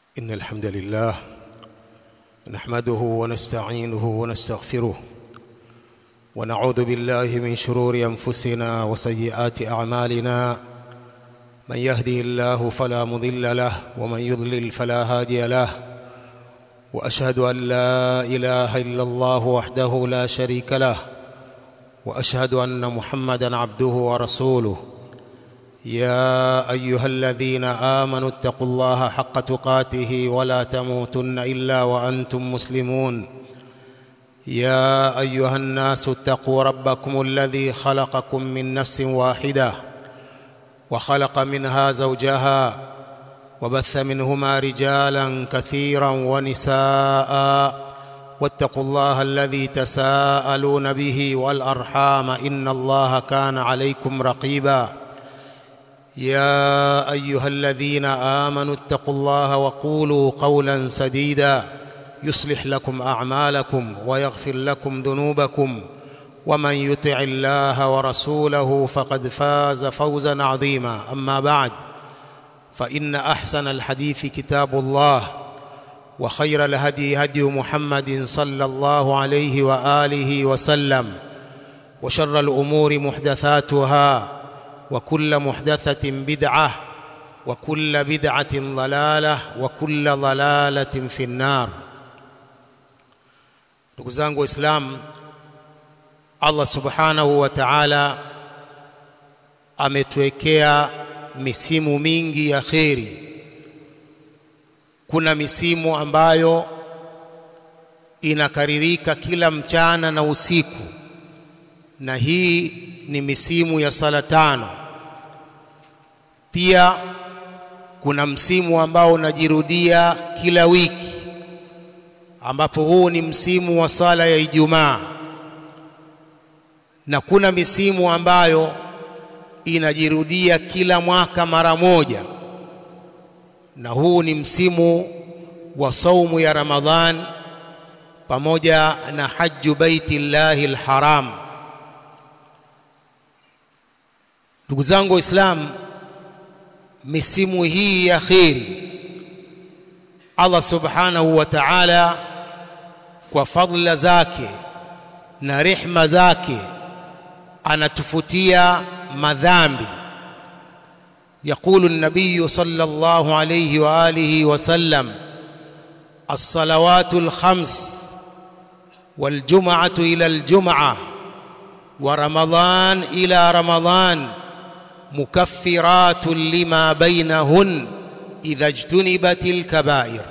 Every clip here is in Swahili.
إن الحمد لله نحمده ونستعينه ونستغفره ونعوذ بالله من شرور أنفسنا وسيئات أعمالنا من يهدي الله فلا مضل له ومن يضلل فلا هادي له وأشهد أن لا إله إلا الله وحده لا شريك له وأشهد أن محمدا عبده ورسوله يا ايها الذين امنوا اتقوا الله حق تقاته ولا تموتن الا وانتم مسلمون يا ايها الناس اتقوا ربكم الذي خلقكم من نفس واحده وخلق منها زوجها وبث منهما رجالا كثيرا ونساء واتقوا الله الذي تساءلون به والارحام ان الله كان عليكم رقيبا يا ايها الذين امنوا اتقوا الله وقولوا قولا سديدا يصلح لكم اعمالكم ويغفر لكم ذنوبكم ومن يطع الله ورسوله فقد فاز فوزا عظيما اما بعد فان احسن الحديث كتاب الله وخير الهدي هدي محمد صلى الله عليه واله وسلم وشر الامور محدثاتها وكل محدثة بدعة وكل بدعة ضلالة وكل ضلالة في النار ndugu zangu waislamu allah subhanahu wa taala ametuwekea misimu mingi ya kheri kuna misimu ambayo inakaririka kila mchana na usiku na hii ni misimu ya sala tano pia kuna msimu ambao unajirudia kila wiki ambapo huu ni msimu wa sala ya Ijumaa na kuna misimu ambayo inajirudia kila mwaka mara moja na huu ni msimu wa saumu ya Ramadhan pamoja na haju baitillahi alharam ndugu zangu waislamu misimu hii ya kheri Allah subhanahu wa ta'ala kwa fadhila zake na rehma zake anatufutia madhambi يقول النبي صلى الله عليه واله وسلم الصلوات الخمس والجمعه الى الجمعه ورمضان الى رمضان مكفرات لما بينهن إذا اجتنبت الكبائر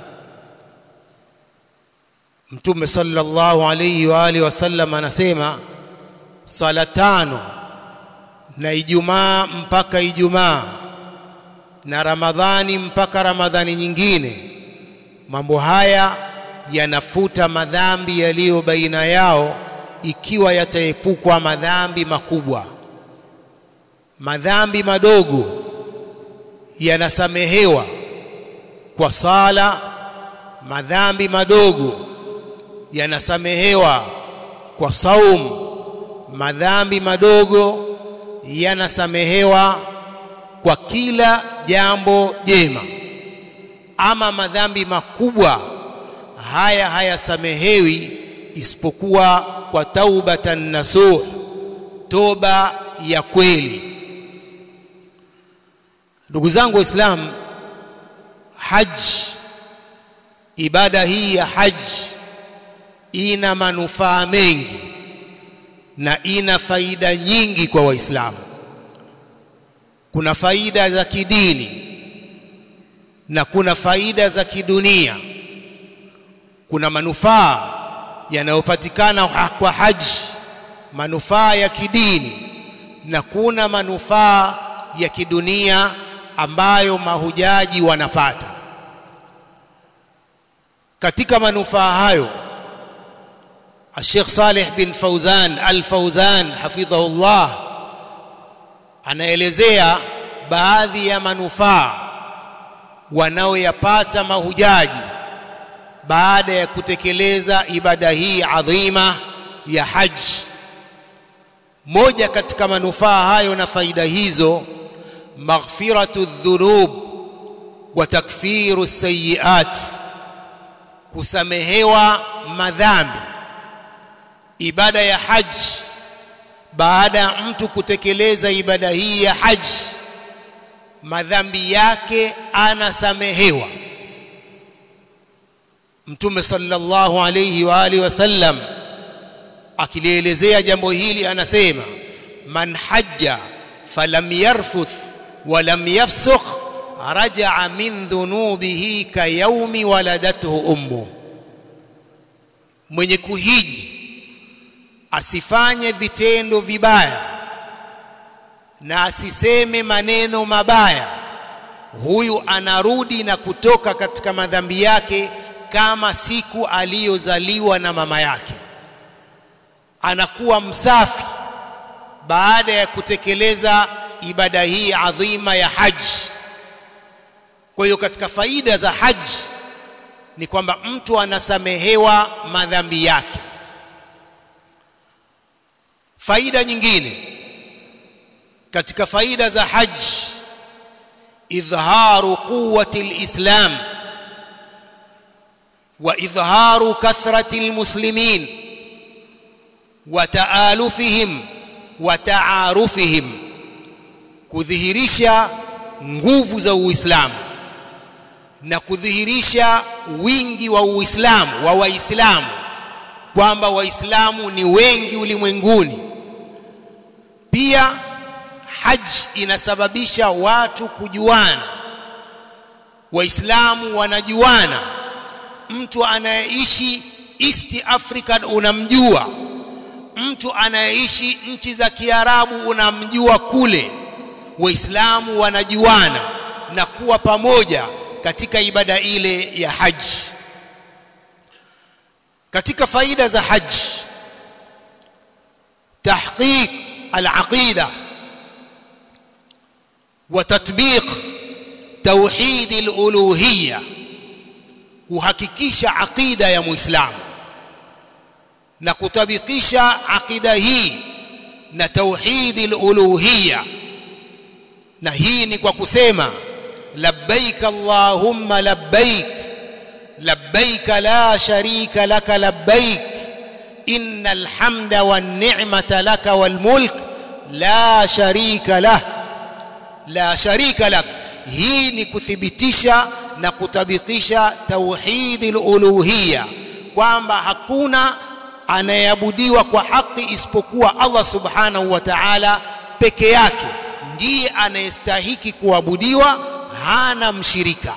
Mtume sallallahu alayhi wa alihi wasallam anasema sala tano na Ijumaa mpaka Ijumaa na Ramadhani mpaka Ramadhani nyingine, mambo haya yanafuta madhambi yaliyo baina yao, ikiwa yataepukwa madhambi makubwa madhambi madogo yanasamehewa kwa sala, madhambi madogo yanasamehewa kwa saum, madhambi madogo yanasamehewa kwa kila jambo jema. Ama madhambi makubwa haya hayasamehewi isipokuwa kwa taubatan nasuh, toba ya kweli. Ndugu zangu Waislamu, haji, ibada hii ya haji ina manufaa mengi na ina faida nyingi kwa Waislamu. Kuna faida za kidini na kuna faida za kidunia. Kuna manufaa yanayopatikana kwa haji, manufaa ya kidini na kuna manufaa ya kidunia ambayo mahujaji wanapata. Katika manufaa hayo, Sheikh Saleh bin Fauzan Al-Fauzan hafidhahullah anaelezea baadhi ya manufaa wanaoyapata mahujaji baada ya kutekeleza ibada hii adhima ya haji. Moja katika manufaa hayo na faida hizo maghfiratu dhunub wa takfiru sayiat kusamehewa madhambi ibada ya haji baada ya mtu kutekeleza ibada hii ya haji madhambi yake anasamehewa mtume sallallahu alayhi wa alihi wasallam akilielezea jambo hili anasema man hajja falam yarfuth walam yafsukh rajaa min dhunubihi kayaumi waladathu ummu mwenye kuhiji asifanye vitendo vibaya na asiseme maneno mabaya huyu anarudi na kutoka katika madhambi yake kama siku aliyozaliwa na mama yake anakuwa msafi baada ya kutekeleza ibada hii adhima ya haji kwa hiyo katika faida za haji ni kwamba mtu anasamehewa madhambi yake faida nyingine katika faida za haji idharu quwwati alislam wa idharu kathrati almuslimin wa taalufihim wa taarufihim kudhihirisha nguvu za uislamu na kudhihirisha wingi wa uislamu wa waislamu kwamba waislamu ni wengi ulimwenguni pia haji inasababisha watu kujuana waislamu wanajuana mtu anayeishi east africa unamjua mtu anayeishi nchi za kiarabu unamjua kule waislamu wanajuana na kuwa pamoja katika ibada ile ya haji katika faida za haji tahqiq al-aqida wa tatbiq tauhid al-uluhiyya kuhakikisha aqida ya muislamu na kutabikisha aqida hii na tauhid al-uluhiyya na hii ni kwa kusema labbaik allahumma labbaik labbaik la sharika laka labbaik innal hamda wan ni'mata laka wal mulk la sharika lah la sharika lak hii ni kuthibitisha na kutabikisha tauhidil uluhiyya kwamba hakuna anayeabudiwa kwa haki isipokuwa Allah subhanahu wa ta'ala peke yake ndiye anayestahiki kuabudiwa hana mshirika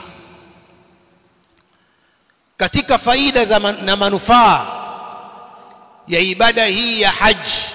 katika faida za man, na manufaa ya ibada hii ya haji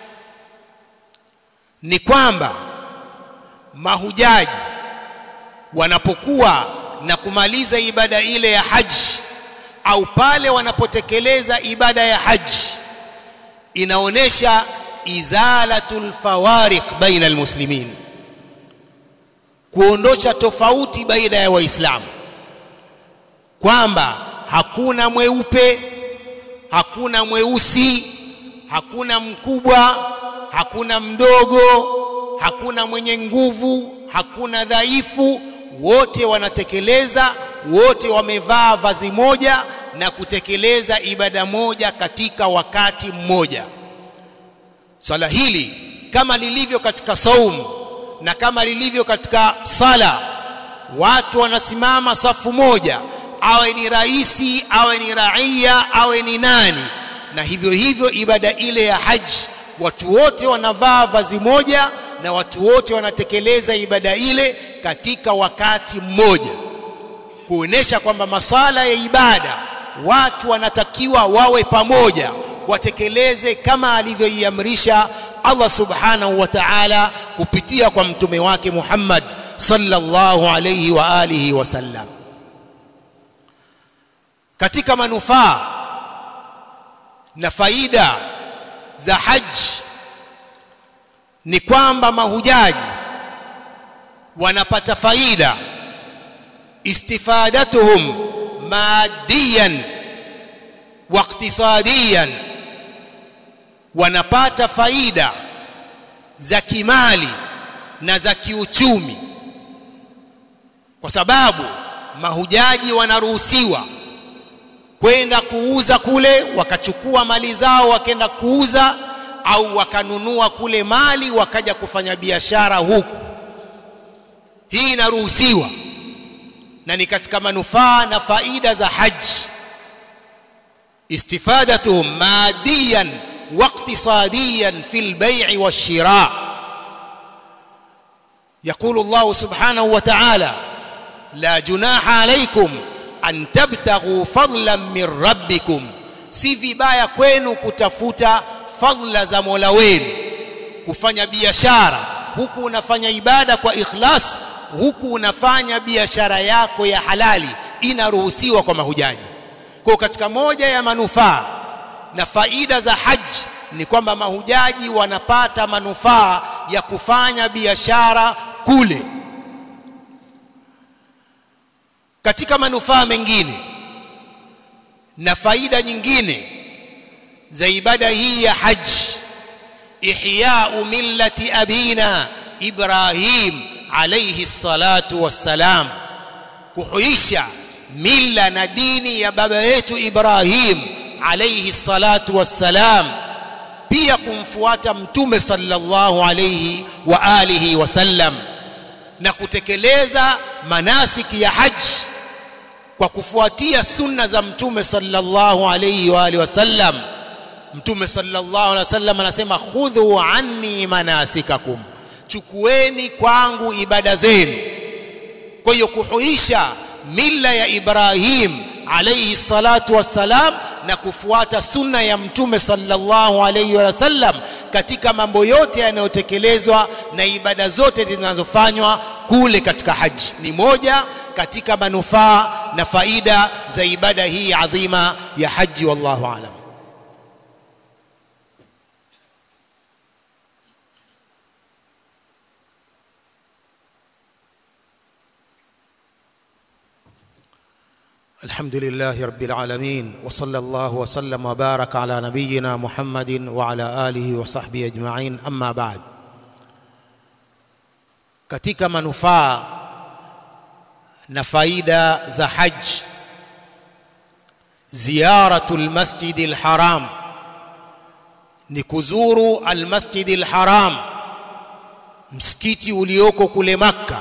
ni kwamba mahujaji wanapokuwa na kumaliza ibada ile ya haji au pale wanapotekeleza ibada ya haji inaonesha izalatul fawariq baina almuslimin kuondosha tofauti baina ya waislamu kwamba hakuna mweupe hakuna mweusi hakuna mkubwa hakuna mdogo hakuna mwenye nguvu hakuna dhaifu wote wanatekeleza wote wamevaa vazi moja na kutekeleza ibada moja katika wakati mmoja swala hili kama lilivyo katika saumu na kama lilivyo katika sala watu wanasimama safu moja awe ni raisi awe ni raia awe ni nani na hivyo hivyo ibada ile ya haji watu wote wanavaa vazi moja na watu wote wanatekeleza ibada ile katika wakati mmoja kuonesha kwamba masala ya ibada watu wanatakiwa wawe pamoja watekeleze kama alivyoiamrisha Allah subhanahu wa ta'ala kupitia kwa mtume wake Muhammad sallallahu alayhi wa alihi wasallam katika manufaa na faida za haji ni kwamba mahujaji wanapata faida istifadatuhum madiyan wa iqtisadiyan wanapata faida za kimali na za kiuchumi kwa sababu mahujaji wanaruhusiwa kwenda kuuza kule wakachukua mali zao wakaenda kuuza au wakanunua kule mali wakaja kufanya biashara huku hii inaruhusiwa na ni katika manufaa na faida za haji istifadatuhum madiyan واقتصاديا في البيع والشراء يقول الله سبحانه وتعالى لا جناح عليكم أن تبتغوا فضلا من ربكم si vibaya kwenu kutafuta fadla za Mola wenu kufanya biashara huku unafanya ibada kwa ikhlas huku unafanya biashara yako ya halali inaruhusiwa kwa mahujaji kwa katika moja ya manufaa na faida za haji ni kwamba mahujaji wanapata manufaa ya kufanya biashara kule katika manufaa mengine na faida nyingine za ibada hii ya haji ihya'u millati abina Ibrahim alayhi salatu wassalam kuhuisha mila na dini ya baba yetu Ibrahim alayhi salatu wassalam pia kumfuata mtume sallallahu alayhi wa alihi wasallam na kutekeleza manasiki ya haji kwa kufuatia sunna za mtume sallallahu alayhi wa alihi wasallam mtume sallallahu alayhi wasallam anasema khudhu anni manasikakum chukueni kwangu ibada zenu kwa hiyo kuhuisha mila ya Ibrahim alayhi salatu wassalam na kufuata sunna ya mtume sallallahu alayhi wasallam katika mambo yote yanayotekelezwa na ibada zote zinazofanywa kule katika haji ni moja katika manufaa na faida za ibada hii adhima ya haji wallahu alam الحمد لله رب العالمين وصلى الله وسلم وبارك على نبينا محمد وعلى آله وصحبه أجمعين أما بعد katika manufaa na faida za haji ziyaratul masjidil haram ni kuzuru almasjidil haram msikiti ulioko kule makka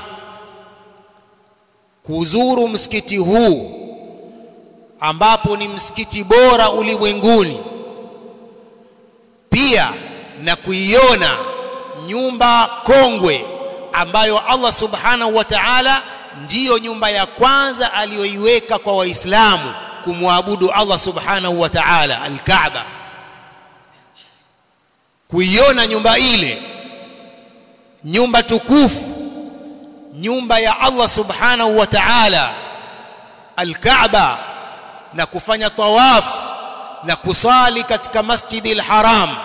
kuzuru msikiti huu ambapo ni msikiti bora ulimwenguni pia na kuiona nyumba kongwe ambayo Allah subhanahu wa ta'ala ndiyo nyumba ya kwanza aliyoiweka kwa waislamu kumwabudu Allah subhanahu wa ta'ala al-Kaaba kuiona nyumba ile nyumba tukufu nyumba ya Allah subhanahu wa ta'ala al-Kaaba na kufanya tawaf na kusali katika masjidi al-Haram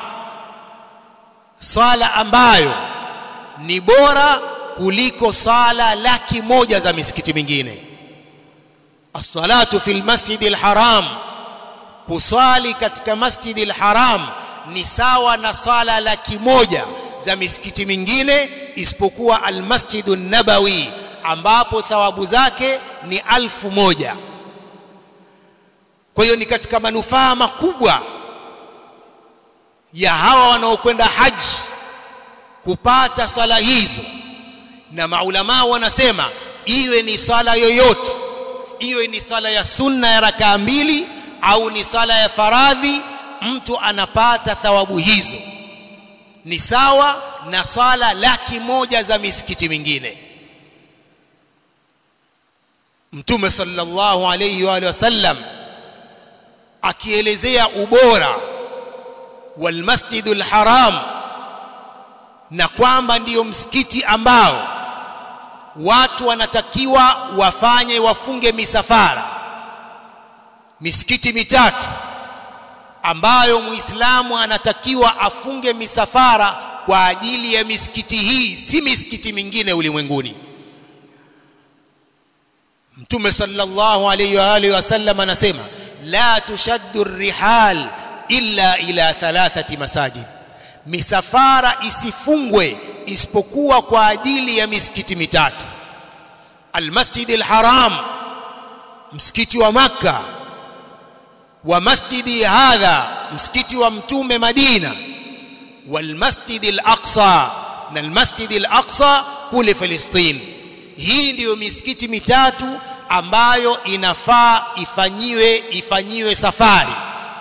sala ambayo ni bora kuliko sala laki moja za misikiti mingine as-salatu fil masjidi al-haram kusali katika masjidi al-haram ni sawa na sala laki moja za misikiti mingine isipokuwa al-masjidu nabawi ambapo thawabu zake ni alfu moja kwa hiyo ni katika manufaa makubwa ya hawa wanaokwenda haji kupata sala hizo na maulama wanasema iwe ni sala yoyote iwe ni sala ya sunna ya rakaa mbili au ni sala ya faradhi mtu anapata thawabu hizo ni sawa na sala laki moja za misikiti mingine mtume sallallahu alayhi wa wasallam akielezea ubora wal masjidul haram na kwamba ndiyo msikiti ambao watu wanatakiwa wafanye wafunge misafara misikiti mitatu ambayo muislamu anatakiwa afunge misafara kwa ajili ya misikiti hii si misikiti mingine ulimwenguni mtume sallallahu alayhi wa alihi wasallam anasema la tushaddu rihal illa ila thalathati masajid misafara isifungwe isipokuwa kwa ajili ya misikiti mitatu almasjid alharam msikiti wa makka wa masjidi hadha msikiti wa mtume madina walmasjid alaqsa na almasjid alaqsa kule Palestina hii ndiyo misikiti mitatu ambayo inafaa ifanyiwe ifanyiwe safari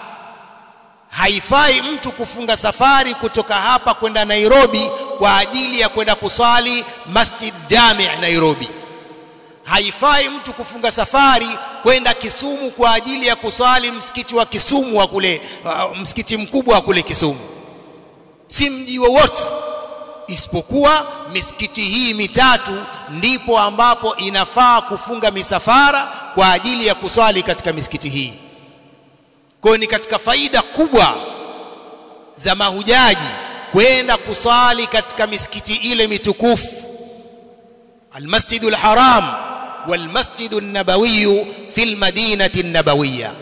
haifai mtu kufunga safari kutoka hapa kwenda Nairobi kwa ajili ya kwenda kuswali Masjid Jami' Nairobi haifai mtu kufunga safari kwenda Kisumu kwa ajili ya kuswali msikiti wa Kisumu wa kule uh, msikiti mkubwa wa kule Kisumu si mji wowote isipokuwa misikiti hii mitatu ndipo ambapo inafaa kufunga misafara kwa ajili ya kuswali katika misikiti hii kwa ni katika faida kubwa za mahujaji kwenda kuswali katika misikiti ile mitukufu المسجد الحرام والمسجد النبوي في المدينة النبوية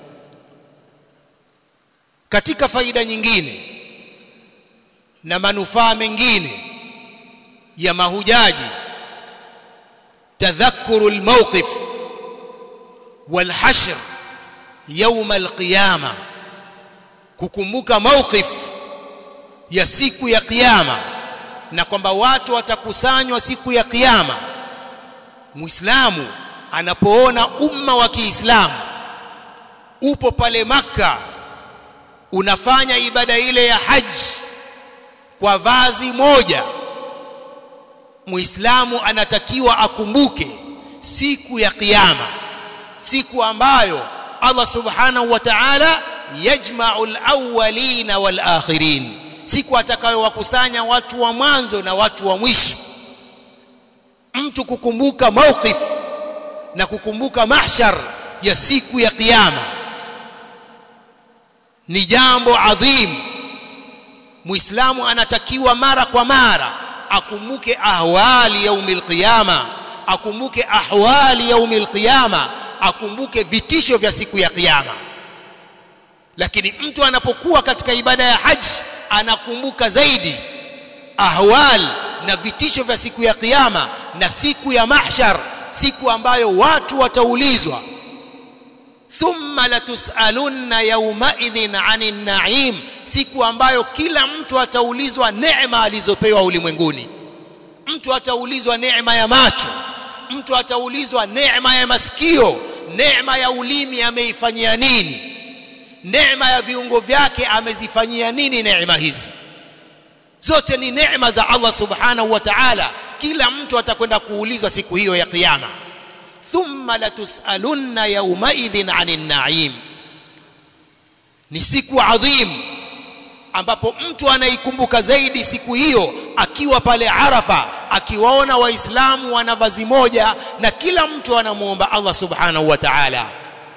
katika faida nyingine na manufaa mengine ya mahujaji tadhakkuru almawqif walhashr يوم القيامه kukumbuka mawqif ya siku ya kiyama na kwamba watu watakusanywa siku ya kiyama muislamu anapoona umma wa Kiislamu upo pale maka unafanya ibada ile ya haji kwa vazi moja muislamu anatakiwa akumbuke siku ya kiyama siku ambayo Allah subhanahu wa ta'ala yajma'u al-awwalina wal-akhirin siku atakayowakusanya watu wa mwanzo na watu wa mwisho mtu kukumbuka mawqif na kukumbuka mahshar ya siku ya kiyama ni jambo adhim muislamu anatakiwa mara kwa mara akumbuke ahwali yaumil qiyama akumbuke ahwali yaumil qiyama akumbuke vitisho vya siku ya kiyama lakini mtu anapokuwa katika ibada ya haji anakumbuka zaidi ahwal na vitisho vya siku ya kiyama na siku ya mahshar siku ambayo watu wataulizwa thumma latusalunna yawmaidhin anin na'im siku ambayo kila mtu ataulizwa neema alizopewa ulimwenguni mtu ataulizwa neema ya macho mtu ataulizwa neema ya masikio neema ya ulimi ameifanyia nini neema ya viungo vyake amezifanyia nini neema hizi zote ni neema za Allah subhanahu wa ta'ala kila mtu atakwenda kuulizwa siku hiyo ya kiyama thumma latusalunna yawmaidhin anin na'im ni siku adhim ambapo mtu anaikumbuka zaidi siku hiyo akiwa pale Arafa akiwaona waislamu wana vazi moja na kila mtu anamuomba Allah subhanahu wa ta'ala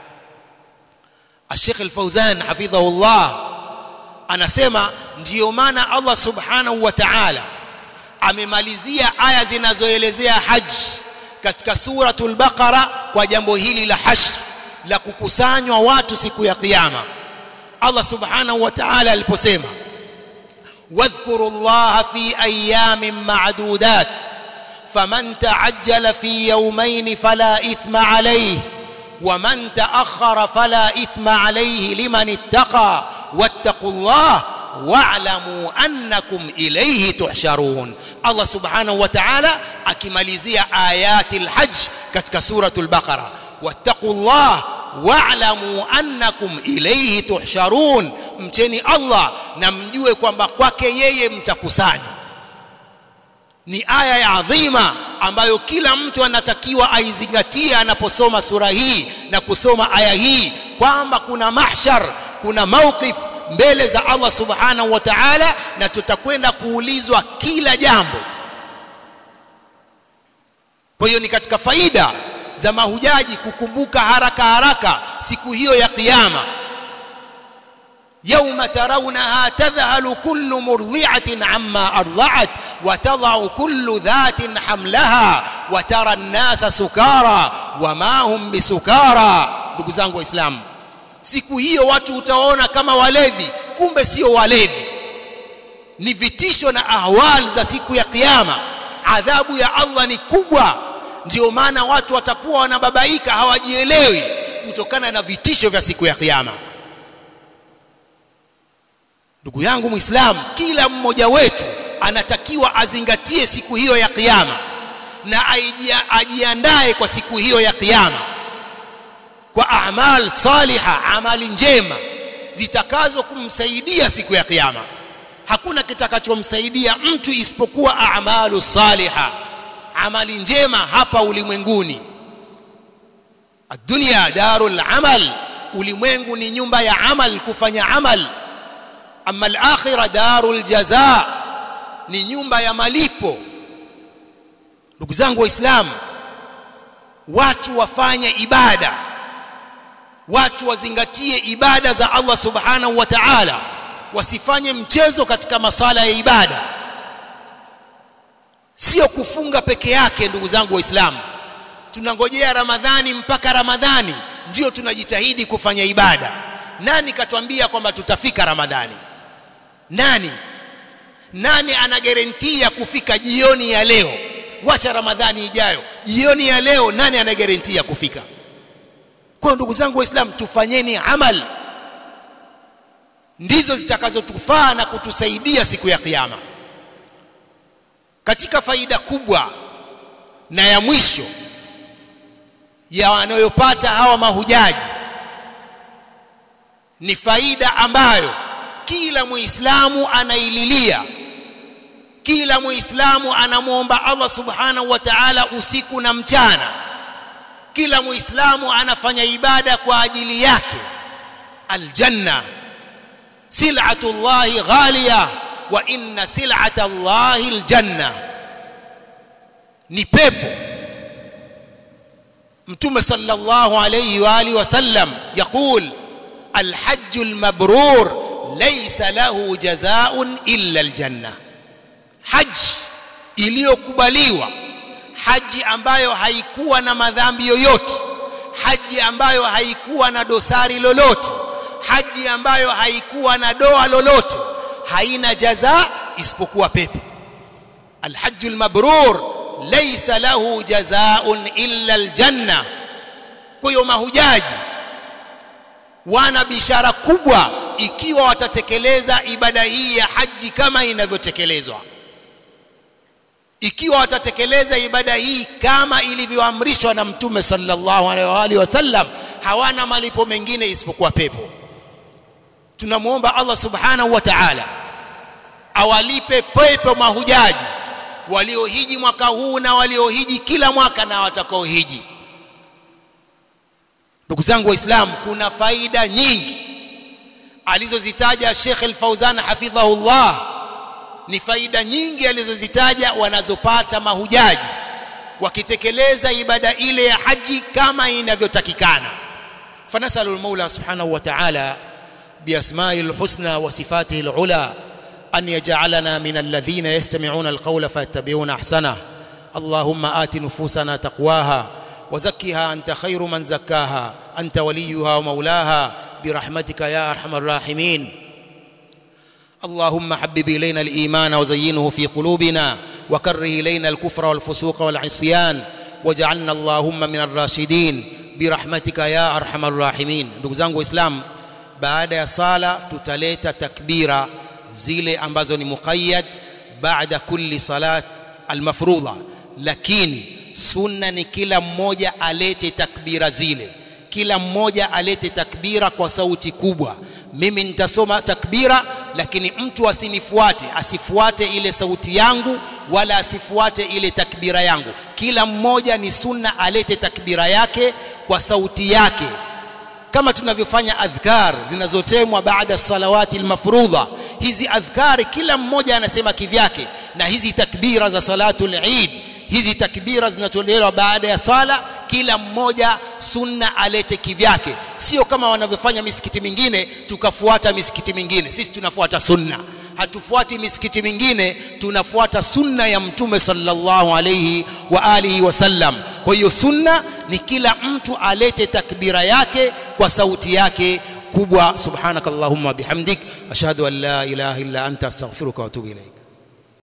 Sheikh Al-Fauzan hafidhahullah anasema ndiyo maana Allah subhanahu wa ta'ala amemalizia aya zinazoelezea haji katika suratul Baqara kwa jambo hili la hashr la kukusanywa watu siku ya kiyama Allah subhanahu wa ta'ala aliposema واذكروا الله في ايام معدودات فمن تعجل في يومين فلا اثم عليه ومن تاخر فلا اثم عليه لمن اتقى واتقوا الله واعلموا انكم اليه تحشرون الله سبحانه وتعالى akimalizia ayatil hajj katika suratul baqara wattaqullah wa'lamu annakum ilayhi tuhsharun mcheni Allah na mjue kwamba kwake yeye mtakusanywa ni aya ya adhima ambayo kila mtu anatakiwa aizingatie anaposoma sura hii na kusoma aya hii kwamba kuna mahshar kuna mawqif mbele za Allah subhanahu wa ta'ala na tutakwenda kuulizwa kila jambo kwa hiyo ni katika faida za mahujaji kukumbuka haraka haraka siku hiyo ya kiyama يوم ترونها تذهل كل مرضعة عما أرضعت وتضع كل ذات حملها وترى الناس سكارى وما هم بسكارى ndugu zangu waislamu siku hiyo watu utaona kama walevi kumbe sio walevi ni vitisho na ahwal za siku ya kiyama adhabu ya Allah ni kubwa ndio maana watu watakuwa wanababaika hawajielewi kutokana na vitisho vya siku ya kiyama ndugu yangu muislamu kila mmoja wetu anatakiwa azingatie siku hiyo ya kiyama na ajiandae kwa siku hiyo ya kiyama kwa amal saliha amali njema zitakazo kumsaidia siku ya kiyama hakuna kitakachomsaidia mtu isipokuwa amalu saliha amali njema hapa ulimwenguni dunia darul amal ulimwengu ni nyumba ya amal kufanya amal ama al-akhirah darul jaza ni nyumba ya malipo ndugu zangu waislamu watu wafanye ibada watu wazingatie ibada za Allah subhanahu wa ta'ala wasifanye mchezo katika masala ya ibada sio kufunga peke yake ndugu zangu waislamu tunangojea ramadhani mpaka ramadhani ndio tunajitahidi kufanya ibada nani katuambia kwamba tutafika ramadhani nani nani ana garantia kufika jioni ya leo wacha ramadhani ijayo jioni ya leo nani ana garantia kufika kwa ndugu zangu waislamu tufanyeni amal ndizo zitakazotufaa na kutusaidia siku ya kiyama katika faida kubwa na ya mwisho ya wanayopata hawa mahujaji ni faida ambayo kila muislamu anaililia kila muislamu anamwomba Allah subhanahu wa ta'ala usiku na mchana kila muislamu anafanya ibada kwa ajili yake aljanna sil'atu llahi ghaliya wa inna sil'ata llahi aljanna ni pepo mtume sallallahu alayhi wa alihi wasallam yaqul الحج المبرور ليس له جزاء إلا الجنة حج iliyokubaliwa haji ambayo haikuwa na madhambi yoyote haji ambayo haikuwa na dosari lolote haji ambayo haikuwa na doa lolote haina jaza isipokuwa pepo alhajjul mabrur laysa lahu jazaa'un illa aljanna kwa hiyo mahujaji wana bishara kubwa ikiwa watatekeleza ibada hii ya haji kama inavyotekelezwa ikiwa watatekeleza ibada hii kama ilivyoamrishwa na mtume sallallahu alaihi wa alihi wasallam hawana malipo mengine isipokuwa pepo tunamwomba Allah subhanahu wa ta'ala awalipe pepo mahujaji waliohiji mwaka huu na waliohiji kila mwaka na watakaohiji ndugu zangu waislamu kuna faida nyingi alizozitaja Sheikh Al-Fauzan hafidhahullah ni faida nyingi alizozitaja wanazopata mahujaji wakitekeleza ibada ile ya haji kama inavyotakikana fanasalu al-Maula subhanahu wa ta'ala biasma'i al-husna wa sifatihi al-ula an yaj'alana min alladhina yastami'una al-qawla fayattabi'una ahsana اللهم آت نفوسنا تقواها وزكها أنت خير من زكاها أنت وليها ومولاها برحمتك يا أرحم الراحمين اللهم حبب إلينا الإيمان وزينه في قلوبنا وكره إلينا الكفر والفسوق والعصيان واجعلنا اللهم من الراشدين برحمتك يا أرحم الراحمين ndugu zangu waislamu baada ya sala tutaleta takbira zile ambazo ni muqayyad baada kulli salat almafrudha lakini sunna ni kila mmoja alete takbira zile kila mmoja alete takbira kwa sauti kubwa mimi nitasoma takbira lakini mtu asinifuate asifuate ile sauti yangu wala asifuate ile takbira yangu kila mmoja ni sunna alete takbira yake kwa sauti yake kama tunavyofanya adhkar zinazotemwa baada salawati almafrudha hizi adhkari kila mmoja anasema kivyake na hizi takbira za salatul eid hizi takbira zinatolewa baada ya sala kila mmoja sunna alete kivyake sio kama wanavyofanya misikiti mingine tukafuata misikiti mingine sisi tunafuata sunna hatufuati misikiti mingine tunafuata sunna ya mtume sallallahu alayhi wa alihi wasallam kwa hiyo sunna ni kila mtu alete takbira yake kwa sauti yake kubwa subhanakallahumma bihamdik ashhadu an la ilaha illa anta astaghfiruka wa atubu ilaik